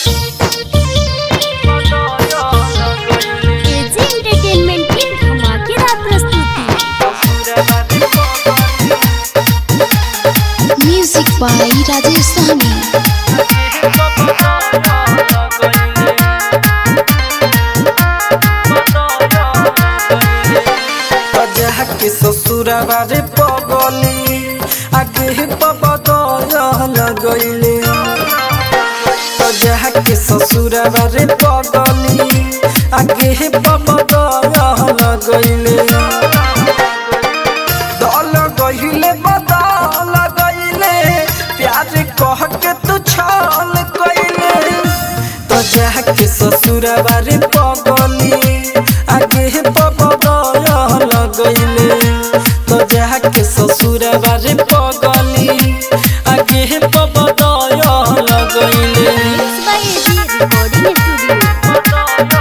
AG entertainment की धमाकेदार प्रस्तुति म्यूजिक बाय राजेश सहनी अजह के ससुरवा रे पगली आगे पबदल गईले अजह के ससुरवा रे पगली आगे पबदल गईले दल गईले बदल गईले प्यार कह के तू छल गईले तो जाके ससुरवा रे पगली आगे पबदल गईले तो जाके ससुरवा रे पगली आगे पबदल गईले mix by AG recording studio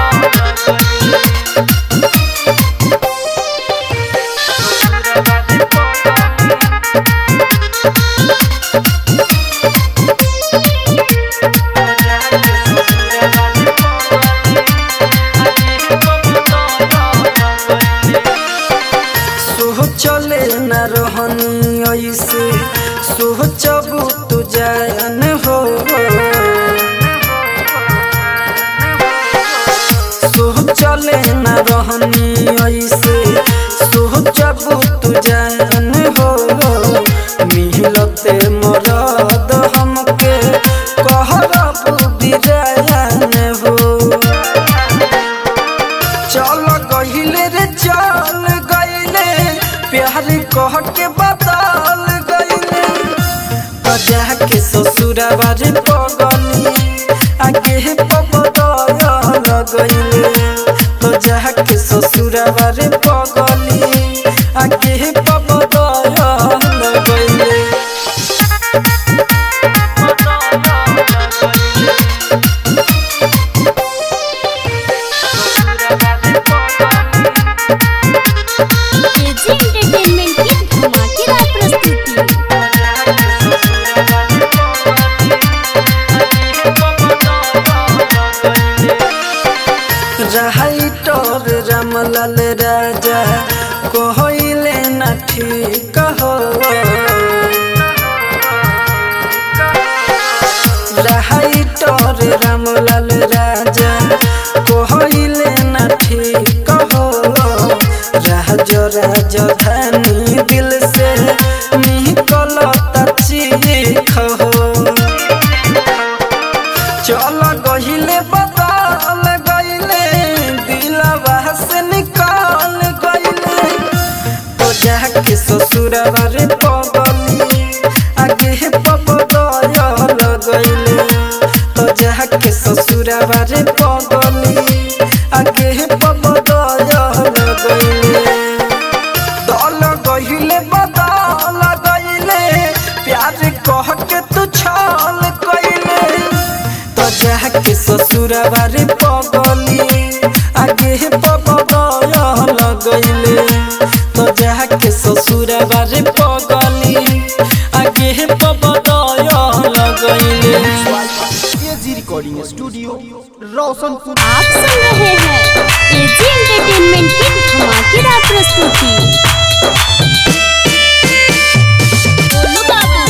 सोह चले न रहनी ऐसे सोह चबू तू जान हो सोह चले न रहनी ऐसे सोह चबू तू जान हो मिलते मरद हमके कहरा बुद्धि जान हो चल गहिले रे चल गहिले प्यार कह के बदल गहिले बजा के ससुरवा रे पगली आगे पबदल गहिले बजा के ससुरवा रे पगली आगे पबदल गहिले एजी एंटरटेनमेंट की धमाकेदार प्रस्तुति राइटर रामलाल राजा कहले न ठीक हो राइटर रामलाल राजा कहले न ठीक हो राज राजधानी दिल से निकल चीख हो चल गहिले बदल गईले दिलवा से निकाल गईले तो जाके ससुरवा रे पगली आगे पबदल गईले तो जाके ससुरवा रे पगली आगे पबदल गईले दल गहिले बदल गईले प्यार कह के तू छल गईले तो जाके ससुरवा रे पगली आगे पबदल गईले तो जाके ससुरवा रे पगली आगे पबदल गईले एजी रिकॉर्डिंग स्टूडियो रोशनपुर आप सुन रहे हैं एजी एंटरटेनमेंट की धमाकेदार प्रस्तुति बोलो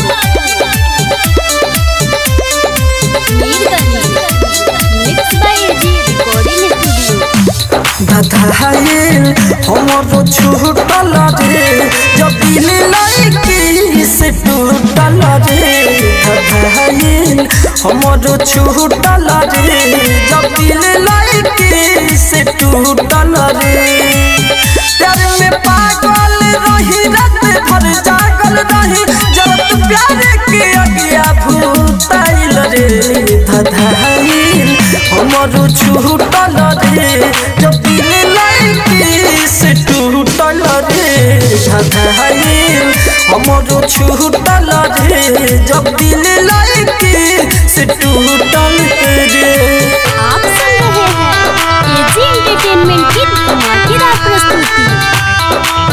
mix by AG recording studio बधाइल हमरो छूटल रे जब दिल लड़की से टूटल रे बधाइल हमरो छूटल रे जब दिल लड़की से टूटल रे प्यार में पागल रही रात भर जागल रही जब तू प्यार के अगिया भूताइल रे बधाइल हमरो छूटल रे जब दिल लड़की से टूटल रे बधाइल हमरो छूटल रे जब दिल लड़की से टूटल रे आप सुन रहे हैं एजी एंटरटेनमेंट की धमाकेदार प्रस्तुति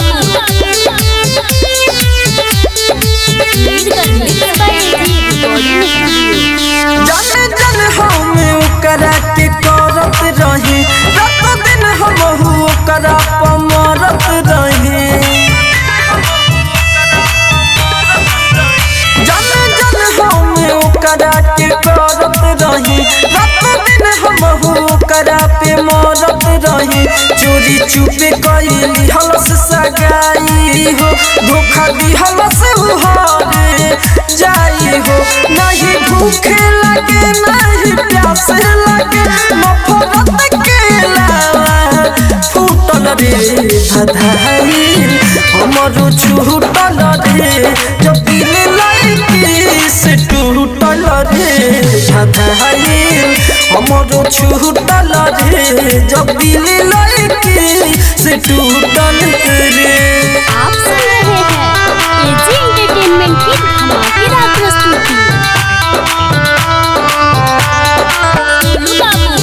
मिक्स बाय एजी रिकॉर्डिंग रही रात दिन हम हो करा पे मरत रही चोरी चुपे कैली हलस सगाई हो धोखा दी हलस उहारे जाई हो नहीं भूखे लगे नहीं प्यास लगे नफरत के लावा फूटल रे धधाई हमरो छूटल रे जब दिल लाइकी से टूटल रे धधाई हमरो छूटल रे जब दिल लाइकी से टूटल रे आप सुन रहे हैं एजी एंटरटेनमेंट की धमाकेदार प्रस्तुति Golu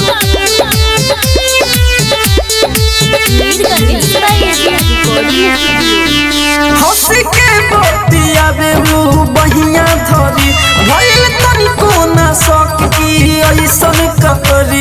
Babu Mirganj by AG recording studio हंसी के बतिया बेलू बहिया धरी भइल तनिको ना शौक की ऐसन ककरी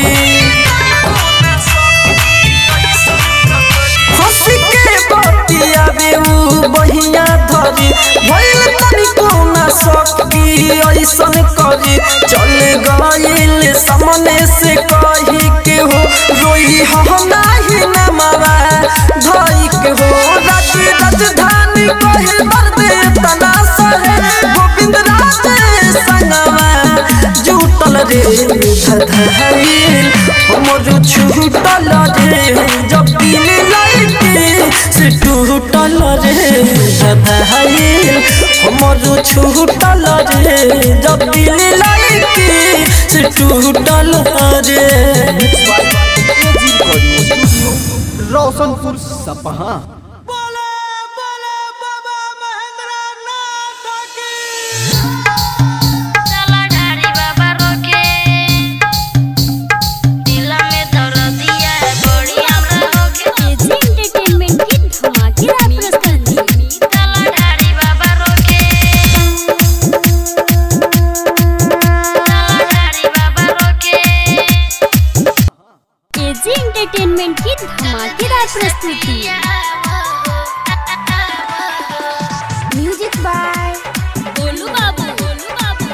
हंसी के बतिया बेलू बहिया धरी भइल तनिको ना शौक की ऐसन करी चल गइल सामने से कही के हो रोई हो नाही ना मावा धाई के हो राज राजधानी कहे मर्दे तना सहे गोविंद राज संगवा जुटल रे धधाइल हमर छूटल रे जब दिल लाइके से टूटल रे धधाइल हमर छूटल रे जब दिल लाइके से टूटल रे एजी रिकॉर्डिंग स्टूडियो रोशनपुर सपहा चला ढारी बाबा रोके दिल में दर्द दिया है बड़ी हमरा रोके एजी एंटरटेनमेंट की धमाकेदार प्रस्तुति चला ढारी बाबा रोके चला ढारी बाबा रोके एजी एंटरटेनमेंट की धमाकेदार प्रस्तुति म्यूजिक बाय गोलू बाबू गोलू बाबू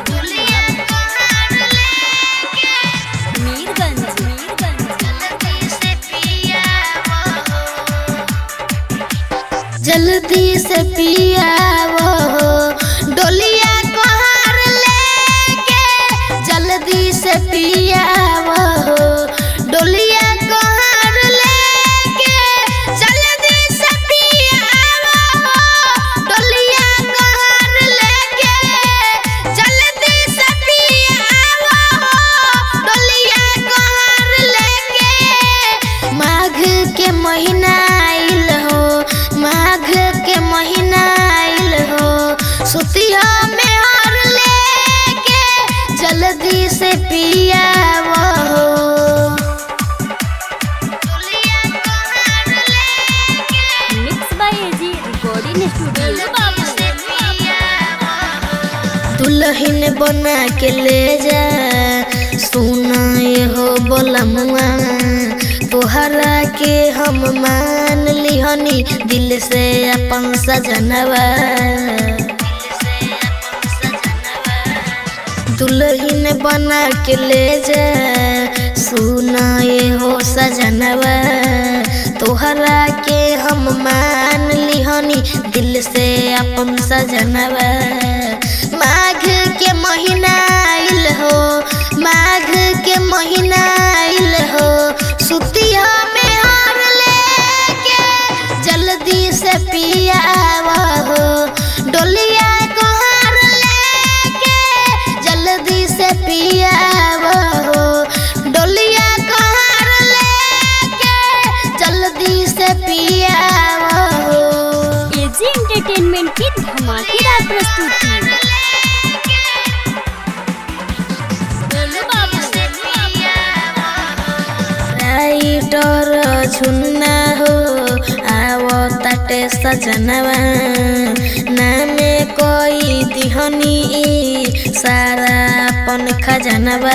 मीरगंज मीरगंज जल्दी से पिया वो डोलिया कोहार लेके जल्दी से पिया वो डोलिया कोहार लेके जल्दी से पिया वो डोलिया कोहार लेके जल्दी से पिया वो डोलिया कोहार लेके माघ के महीना आइल हो माघ के महीना आइल हो सुतिया में हर लेके जल्दी से पिया वो mix by AG recording studio दुल्हन बना के ले जा सोना ये हो बोलमुआ तोहरा के हम मान लिहनी दिल से अपन सजनवा दुल्हन बना के ले जा सुना ये हो सजनवा तोहरा के हम मान लिहनी दिल से अपन सजनवा माघ के महीना आइल हो माघ के महीना आइल हो सुतिया में हार लेके जल्दी से पिया हो डोलिया को हार लेके जल्दी से पिया हो डोलिया को हार लेके जल्दी से पिया हो एजी एंटरटेनमेंट की धमाकेदार प्रस्तुति गोलू बाबू राइटर झुन्ना हो आवो ताटे सजनवा नामे कोई दिहनी ई सारा अपन खजनवा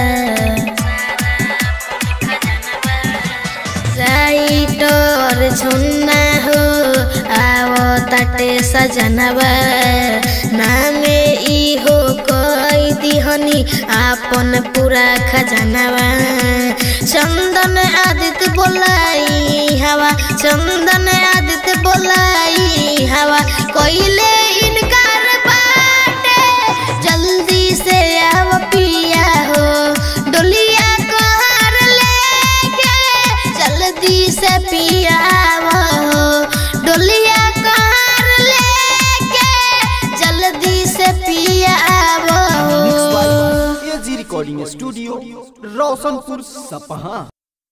राइटर झुन्ना हो आवो ताटे सजनवा नामे ई हो कोई दिहनी आपन पूरा खजानावा चंदन आदित्य बोलाई हवा चंदन आदित्य बोलाई हवा कोइले इनकार बाटे जल्दी से आव पिया हो डोलिया कहर लेके जल्दी से पिया हो डोलिया कहर लेके जल्दी से पिया हो एजी रिकॉर्डिंग स्टूडियो रोशनपुर सपहा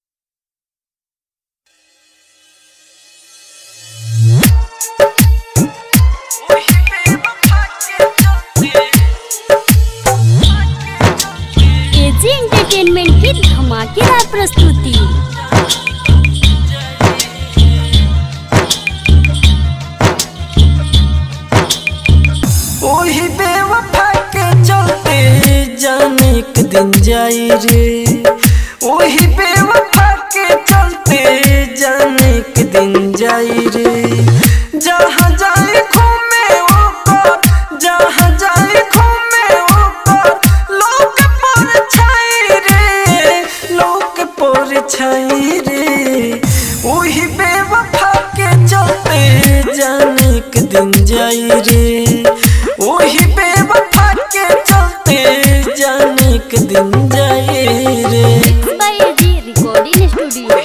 एजी एंटरटेनमेंट की धमाकेदार प्रस्तुति ओही बेवफा के चलते जाने एक दिन जाई रे ओही बेवफा के चलते जाने एक दिन जाई रे जहाँ जाए घूमे ओकर जहाँ जाए घूमे ओकर लोक पर छाई रे लोक पर छाई रे ओही बेवफा के चलते जाने एक दिन जाई रे ओही बेवफा के चलते जाने एक दिन जाई रे बाय एजी रिकॉर्डिंग स्टूडियो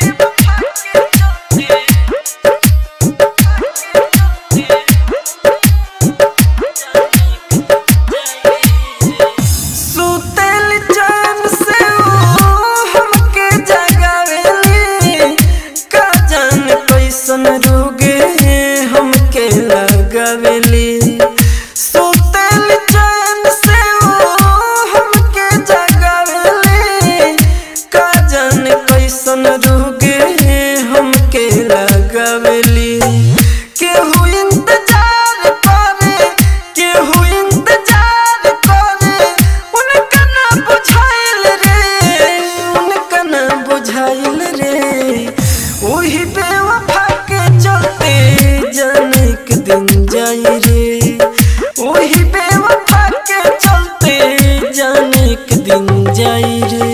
सुतल चैन से ओ हमके जगावेली का जान कैसन रोगे हमके लगावेली सुतल चैन से ओ हमके जगावेली का जान कैसन रोगे हमके लगावेली केहू इंतजार करे केहू इंतजार करे उनका ना बुझाइल रे उनका ना बुझाइल रे ओही बेवफा के चलते जाने के दिन जाई रे ओही बेवफा के चलते जाने के दिन जाई रे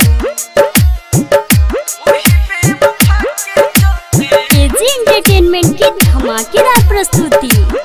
ओही बेवफा के चलते एजी एंटरटेनमेंट की धमाकेदार प्रस्तुति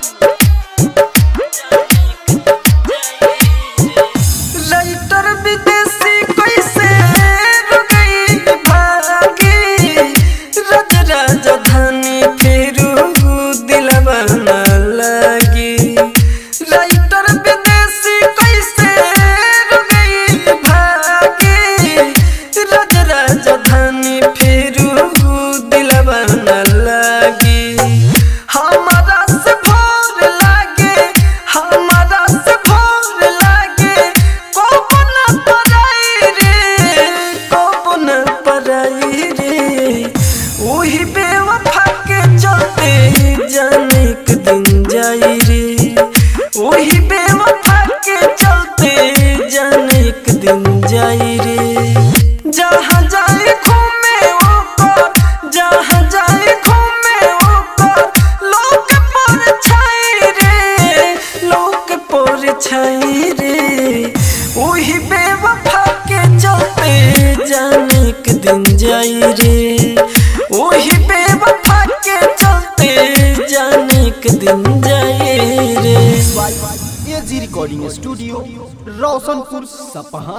राइटर विदेशी कैसे रुकई भागी रज राजधानी फेरू दिलवा न लगी राइटर विदेशी कैसे रुकई भागी रज राजधानी फेरू दिलवा न लगी हमारा से भोर लागे हमारा से भोर लागे कोपन पराई रे कोपन पराई रे वही बेवफा के चलते जाने एक दिन जाई रे वही बेवफा के चलते जाने एक दिन जाई रे जहाँ जाए घूमे ओकर जहाँ जाए घूमे ओकर लोक पर छाई रे लोक पर छाई रे वही बेवफा के चलते जाने एक दिन जाई रे वही बेवफा के चलते जाने एक दिन जाई रे AG recording studio Roshanpur Sapaha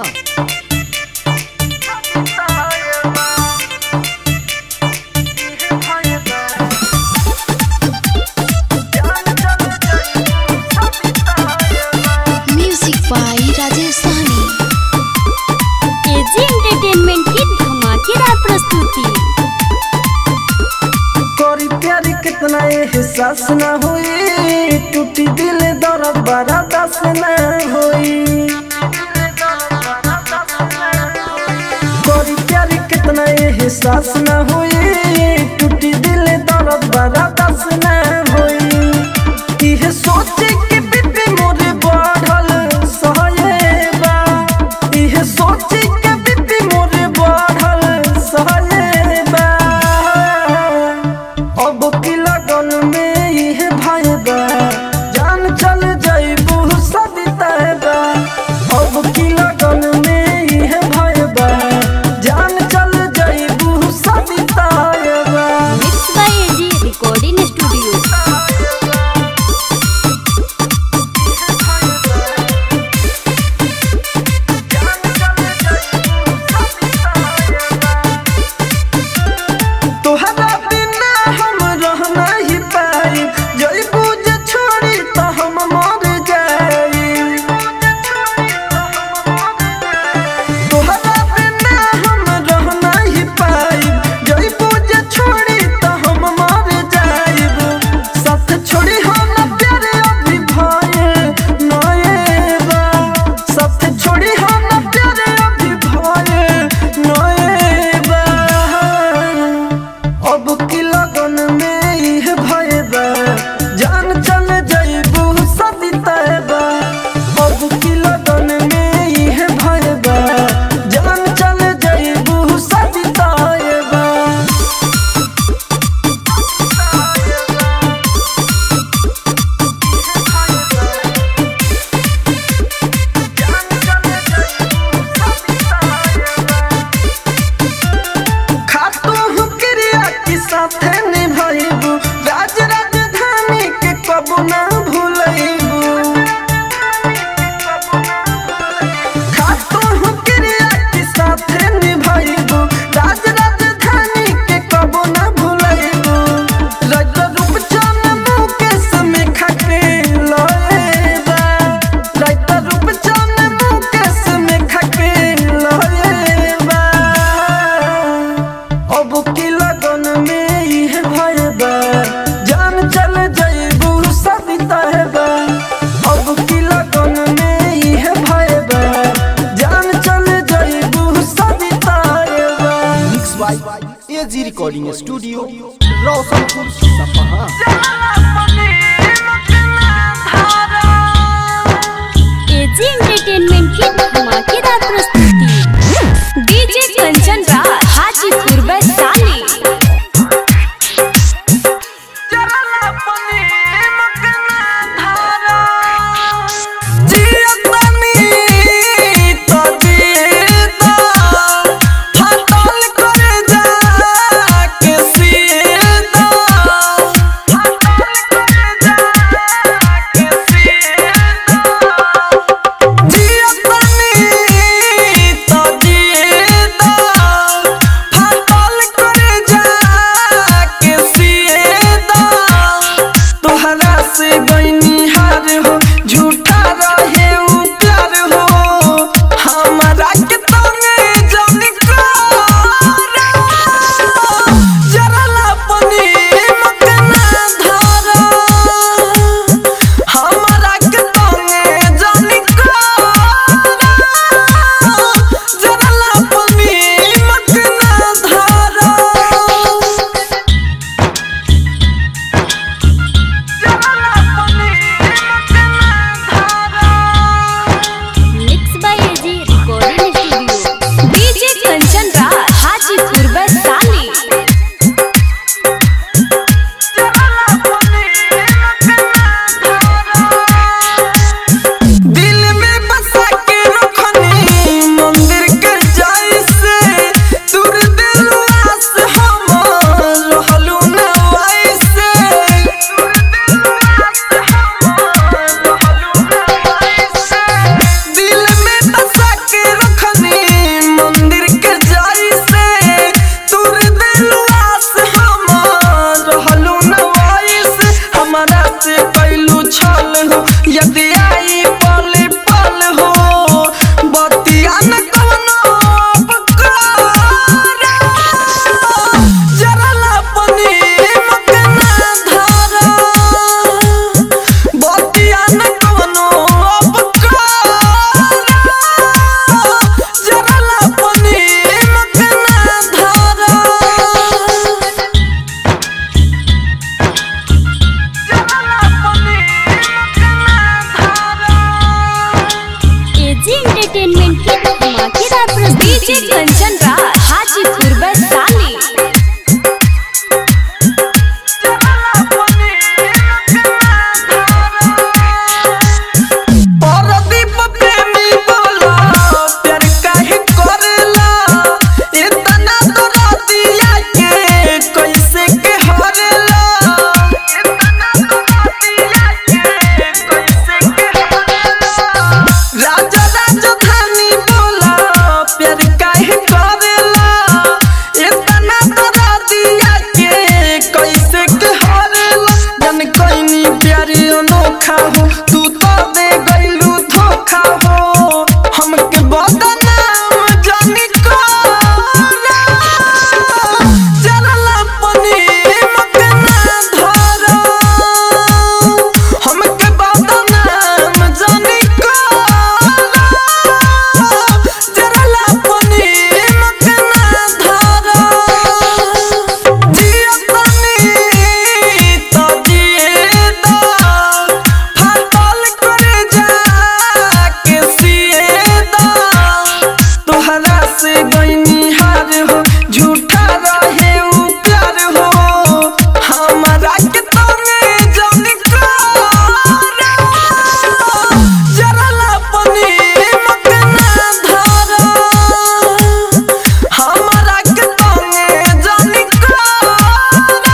music by Rajesh Sahni AG entertainment की धमाकेदार प्रस्तुति करी प्यारी कितना एहसास न होई टूटी दिल दर्द बड़ा दस न होई करी प्यारी कितना एहसास न होई टूटी दिल दर्द बड़ा दस न होई इहे सोचे के बीपी मोरे बढ़ल सहयबा इहे सोचे के बीपी मोरे बढ़ल सहयबा अब की लगन में इहे भाईबा जान चल जाइबू सबिताबा अब रिकॉर्डिंग स्टूडियो रोशनपुर सपहा एजी एंटरटेनमेंट की धमाकेदार प्रस्तुति डीजे कंचन राज हाजीपुर वैशाली तोहरा से गईनी हार हो झूठा रहे उ प्यार हो हमारा के तने जन करा जरला पनी मत ना धरा हमारा के तने जन करा जरला पनी मत ना धरा mix by AG recording studio DJ Kanchan Raj Hajipur Vaishali दिल में बसा के रखनी मंदिर के जैसे दूर दिल आस हम रहलू न वैसे दिल में बसा के रखनी मंदिर के जैसे दूर दिल आस हम रहलू न वैसे हमारा से कैलू छल हो यदि आई पल पल हो बतिया न कवनो पकारा जरला पनी मत ना धरा बतिया न कवनो पकारा जरला पनी मत ना धरा एजी एंटरटेनमेंट की धमाकेदार प्रस्तुति डीजे कंचन राज हाजीपुर वैशाली परदीप प्रेमी बोला प्यार काहे करेला इतना तोरा दिया के कैसे के हरेला इतना तोरा दिया के कैसे के हरेला राजा राजधानी बोला प्यार काहे करेला इतना तोरा दिया के कैसे के हरेला जन कोइनी प्यार अनोखा हो तू तो दे गइलू धोखा हो हमके बदनाम जानी कोरा जरला पनी मत ना धरा हमके बदनाम जानी कोरा जरला पनी मत ना धरा जिया तनी तो जिए दा फाटल करे जा के सिए दा तोहरा से गईनी हार हो झूठा रहे उ प्यार हो हमारा के तने जन करा जरला पनी मत ना धरा हमारा के तने जन करा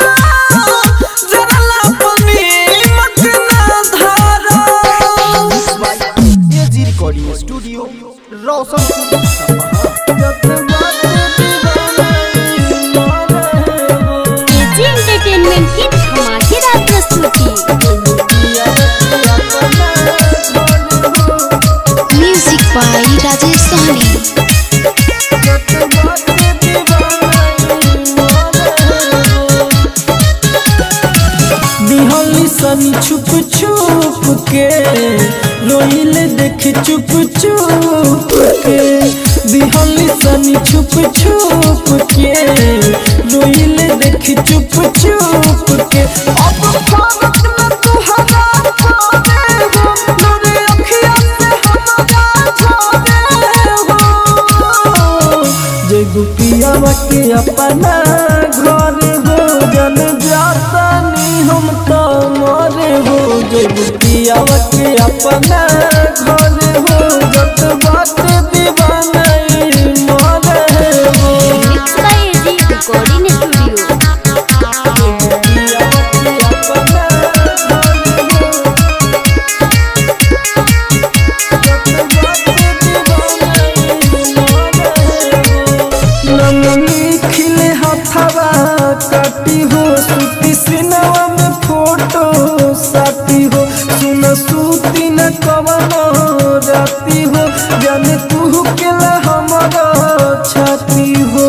जरला पनी मत ना धरा एजी रिकॉर्डिंग स्टूडियो रोशनपुर सपहा एजी एंटरटेनमेंट की धमाकेदार प्रस्तुति म्यूजिक बाय राजेश सहनी दिहली सनी छुप छुप के रोइले देख चुप चुप के दिहली सनी छुप छुप के रोइले देखी चुप चुप के अब भारत में तुहरा पावे हो लोरे अखिया से हमारा जाने हो जय गुपिया के अपना घर हो जन जाता नी हम तो मरे हो जय गुपिया के अपना घर हो जत बात दीवाना मरे हो mix by AG recording studio खिले हथवा काटी हो सूती सिनवा में फोटो साथी हो सुन सूती न कवनो राती हो जाने तू केला हमारा छाती हो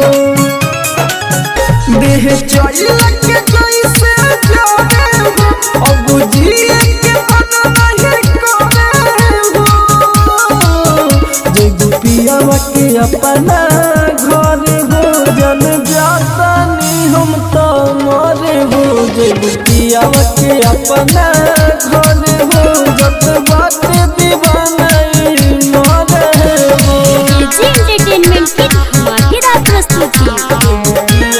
देह चल के जैसे जाने हो अब जिए के मन नहीं करे हो जे गुपिया के अपना घर हो जन जाता नी हम तो मरे हो जे गुपिया के अपना घर हो जत बात दीवाना मरे हो एजी एंटरटेनमेंट की धमाकेदार प्रस्तुति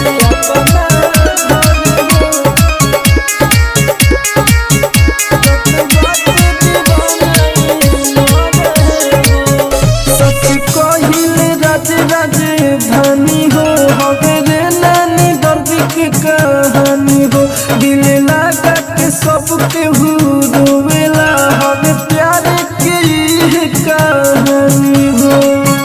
सच कहिले राज राजधानी हो हमारे नानी दर्द की कहानी हो दिल लगा के सबके हु रोवेला हमें प्यार की ये कहानी हो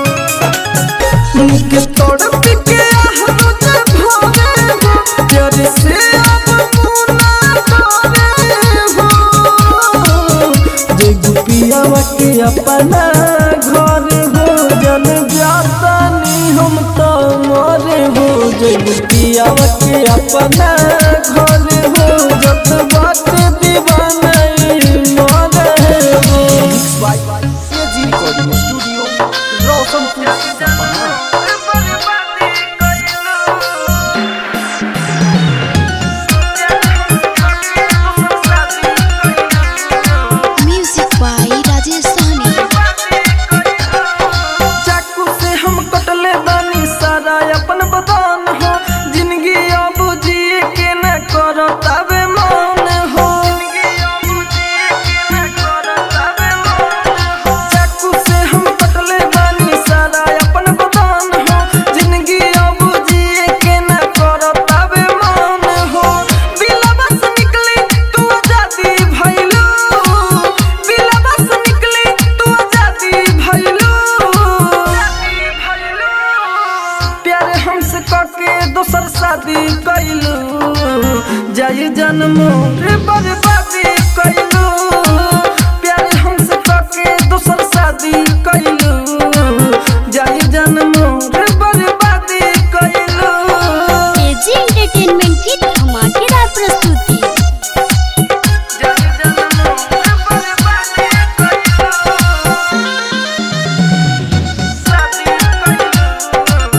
के तड़प के आहत भरे हो प्यार से अब मुना करे हो जे गुपिया के अपना घर हो जन जाता नी हम तो मरे हो जे गुपिया के अपना घर हो जत बात दीवाना मरे हो AG recording studio Roshanpur Sapaha music by Rajesh सहनी चाकू से हम कटले बानी सारा अपन बदन हो जिंदगी अब जिए के न करो तबे मन हो चाकू से हम कटले बानी सारा अपन बदन हो जिंदगी अब जिए के न करो तबे मन हो बिलवा से निकली तू आजादी भइलू बिलवा से निकली तू आजादी भइलू प्यार हमसे करके दोसर शादी कैलू जाई जन्मो रे बर्बादी कैलू प्यार हमसे करके दोसर शादी कैलू जाई जन्मो रे बर्बादी कैलू एजी एंटरटेनमेंट की धमाकेदार प्रस्तुति जाई जन्मो रे बर्बादी कैलू शादी कैलू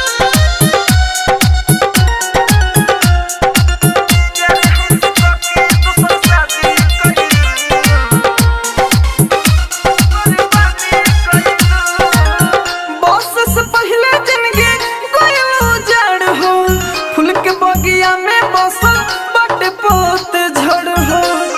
बस से पहले जिंदगी कोयलो जड़ हो फूल के बगिया में बसल बट पोत झड़ हो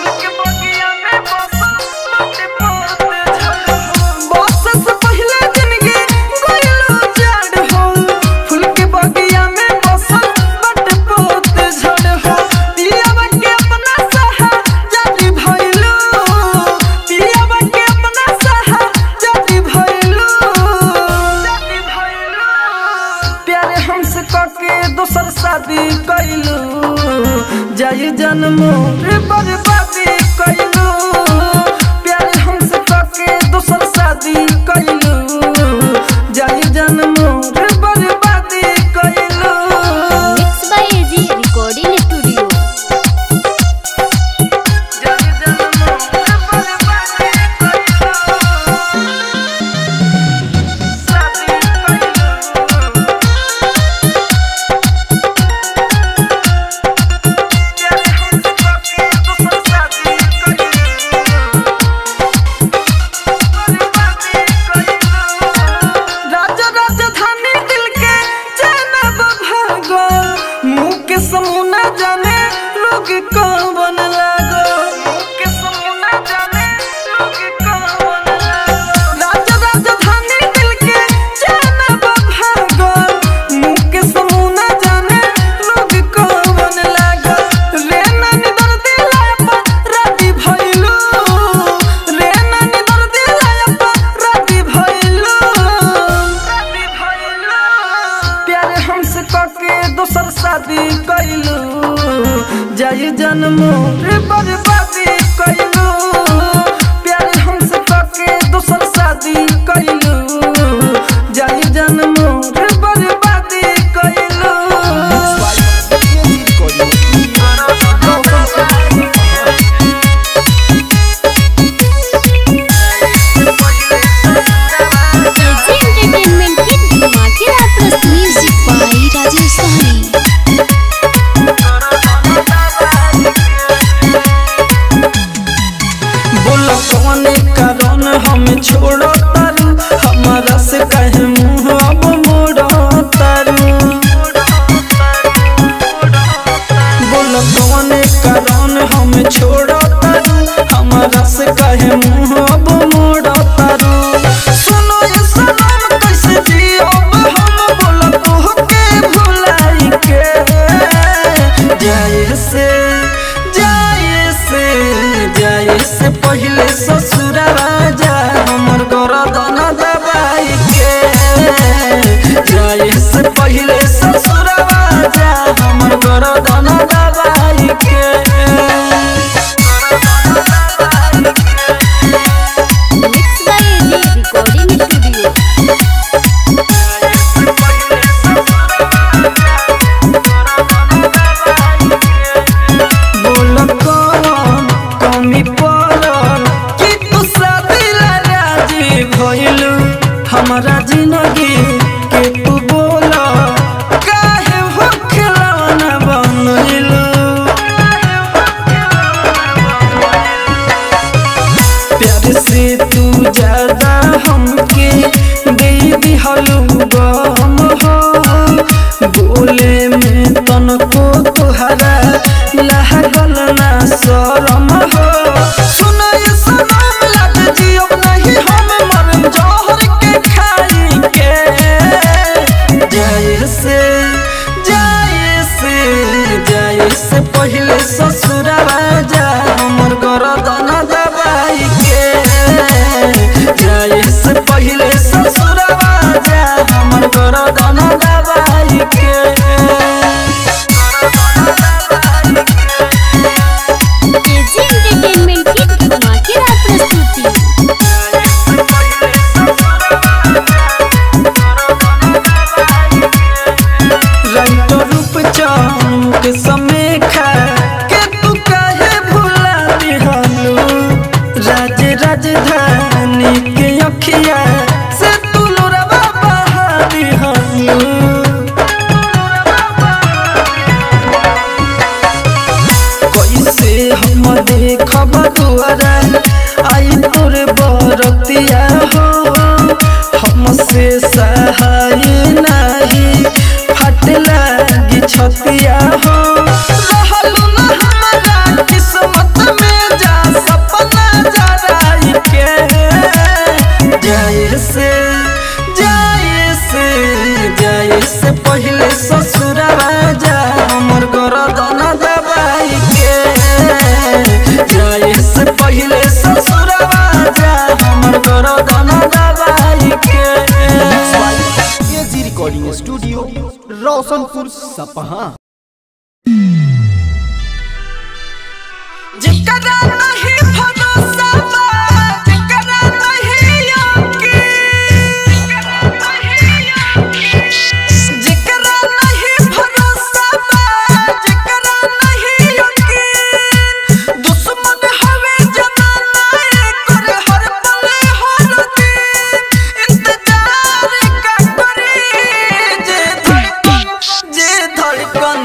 बस से पहले जिंदगी कोयलो जड़ हो फूल के बगिया में बसल बट पोत झड़ हो पियावा के अपना सहा जाति भइलू पियावा के अपना सहा जाति भइलू जाति भइलू प्यारे हमसे करके दोसर शादी कैलू जाई जन्मो रे बर्बादी कैलू प्यारे हमसे करके दोसर शादी कैलू जाई जन्मो रे बर्बादी कैलू mix by AG recording studio जाई जन्मो रे बर्बादी कैलू शादी जन्मो रे बर्बादी कइलू प्यार हमसे करके दूसर शादी कइलू जाई जन्मो रे बर्बादी कइलू AG recording studio AG entertainment की धमाकेदार प्रस्तुति म्यूजिक बाई राजेश सहनी बोल कौन कारण हम छोड़ो तारू हमारा से कहे मुंह अब मोड़ो तारू बोल कौन कारण हम छोड़ो तारू हमारा से कहे मुंह अब मोड़ो तारू सुनो ये सनम कैसे जियब हम बोल तोहके भुलाई के जाए से जाए से जाए से पहले ससुर राजा हमर गरदन दबाई के जाए से पहले ससुर राजा हमर गरदन दबाई के mix by AG recording studio बोल कौन कमी पड़ल कि तू शादी ला राजी भइलू हमारा जिंदगी के तू बोल काहे हो खिलौना बनलू प्यार से तू ज्यादा हमके दे दिहलू गम हो बोले में तनको तुहरा लागल ना शरम हो सुनो ये सनम लग जियो नहीं हम मर जहर के खाई के जाए से जाए से जाए से पहले ससुर राजा हमर गरदन दबाई के जाए से पहले ससुर राजा हमर गरदन दबाई के एजी एंटरटेनमेंट की धमाकेदार प्रस्तुति रंग रूप चाम के समय खा के तू काहे भुला दिहलू राज राजधानी के अखिया से तू लोरवा बहा दिहलू कैसे हम देखब दुआरा आई तोर बरतिया हो हमसे सहाय नहीं फट लागी छतिया हो रहलू न हमारा किस्मत में जा सपना जराई के जाए से जाए से जाए से पहले ससुर राजा हमर गरदन दबाई के जाए से पहले ससुर राजा हमर गरदन दबाई के एजी रिकॉर्डिंग स्टूडियो रोशनपुर सपहा जिकरा नहीं भरोसा बा जिकरा नहीं यकीन जिकरा नहीं भरोसा बा जिकरा नहीं यकीन दुश्मन हवे जमाना एकर हर पल हर दिन इंतजार का करे जे धड़कन जे धड़कन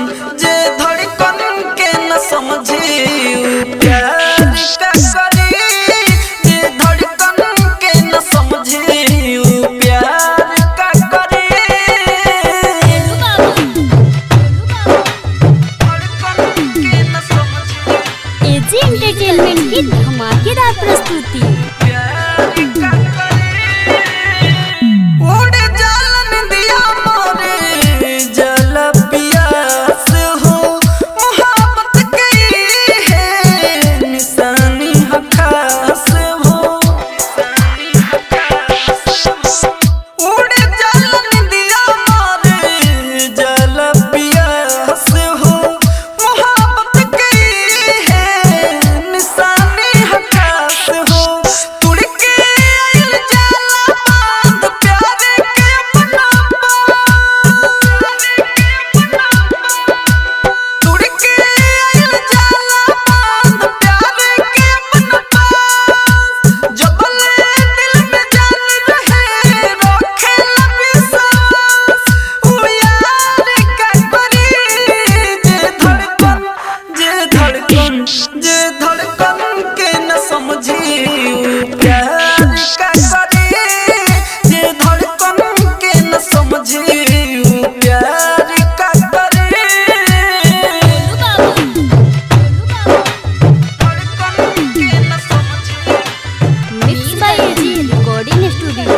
स्टूडियो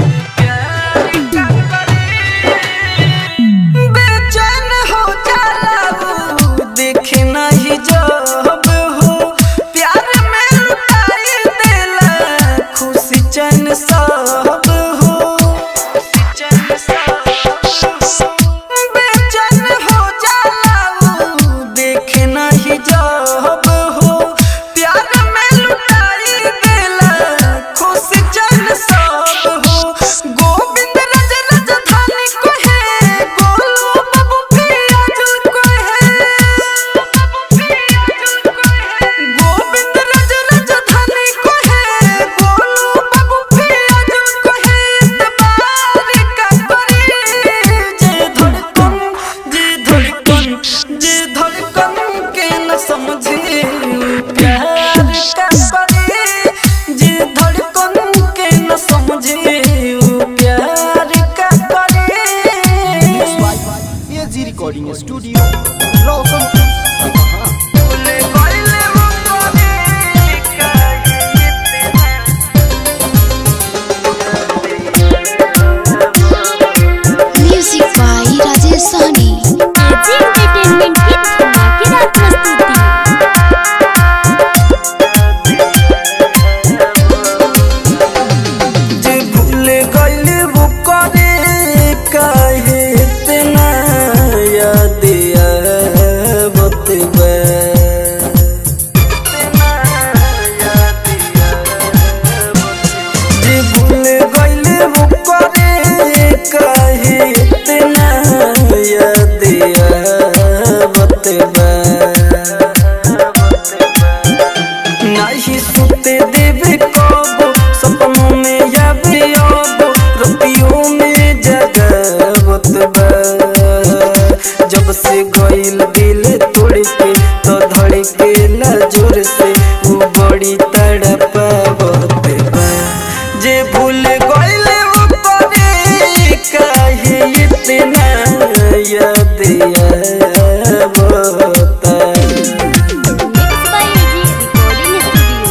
बेचैन हो जाला वो देखे नहीं जब हो प्यार में लुटाई देला खुशी चैन सब हो बेचैन हो जाला वो देखे नहीं जब हो प्यार में लुटाई देला खुशी चैन सब हो गोविंद रज राजधानी को है गोलू बाबू पियाजुल को है गोविंद रज राजधानी को है गोलू बाबू पियाजुल को है इतबार का करी जे धड़कन जे धड़कन जे धड़कन के न समझे प्यार का करी जे धड़कन के न समझे प्यार का करे AG recording studio Roshanpur Sapaha music by Rajesh Sahni AG entertainment की धमाकेदार प्रस्तुति जे भूल गइल वो करे काहे इतना याद आवत बा जे भूल गइल वो करे काहे इतना याद आवत बा नाही सुते देवे कबो सपनों में यावे आबो रतियों में जगावत बा जब से गइल दिल तोड़ के तो धड़के ला जोर से वो बड़ी तड़पावत बा जे भूल गइल वो करे काहे इतना याद आवता mix by AG recording studio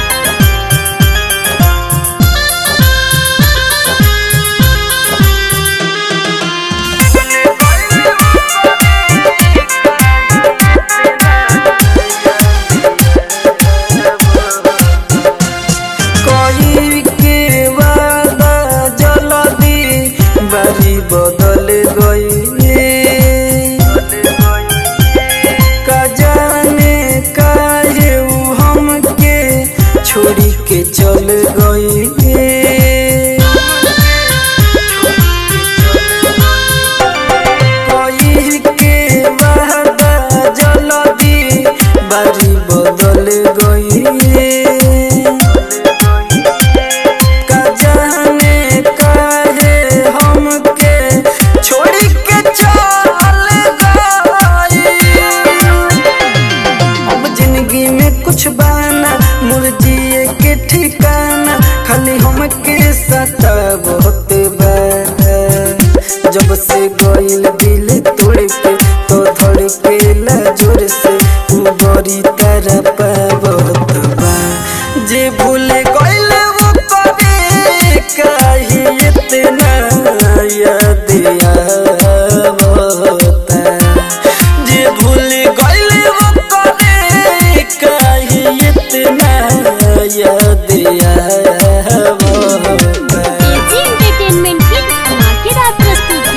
कोई के वादा जल्दी बारी बदल गई का जाने काहे ऊ हमके छोड़ी के चल गई कोई के वादा जल्दी बारी बदल गई का जाने काहे हमके छोड़ के चल गई अब जिंदगी में कुछ बाना मुर्जिए के ठिकाना खाली हमके सता बहुत बा जब से गइल दिल तोड़ के तो धड़के ला जोर से ऊ बड़ी तरह बहुत बा जे भूल गइल वो करे काहे इतना याद आवता जे भूल गइल वो करे काहे इतना याद आवता एजी एंटरटेनमेंट की धमाकेदार प्रस्तुति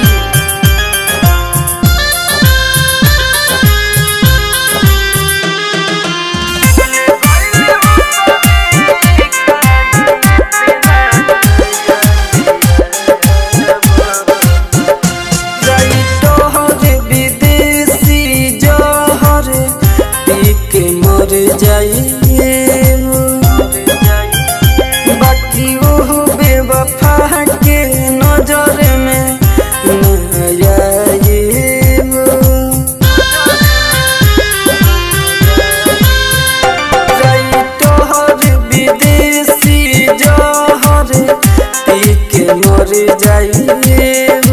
तोहर विदेशी जहर पी के मर जाइए बाकी वो बेवफा के नजर में न आइब। जाई तोहर विदेशी जहर पी के मर जाइए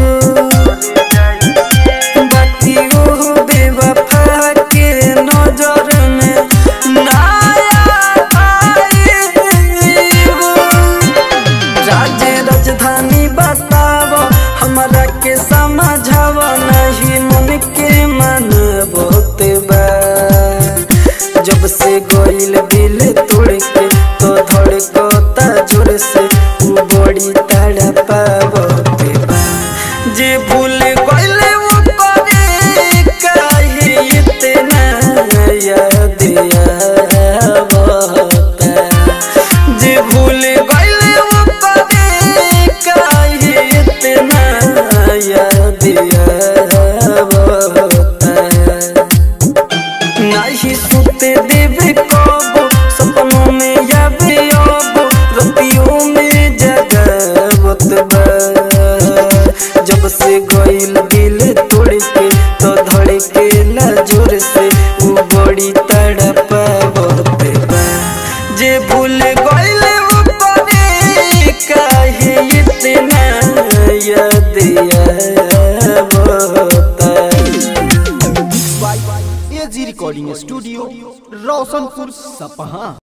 बाकी वो बेवफा के नजर में नाया आइब। राजे राजधानी बताव हमरा के समझाव नहीं मन के मन बहुत बा जब से गोइल दिल तोड़ के तो धड़कता जोर से उ बड़ी तड़पावत बा जे भूल गइल वो करे काहे इतना याद आवता जे भूल गइल वो करे काहे इतना याद आवता नाही सुते देवे कब सपनों में यावे अब रतियों में जगावत बा जब से गइल दिल तोड़ के तो धड़के ला जोर से वो बड़ी तड़पावत बा जे भूल गइल वो करे काहे इतना याद आवता by AG recording studio Roshanpur सपहा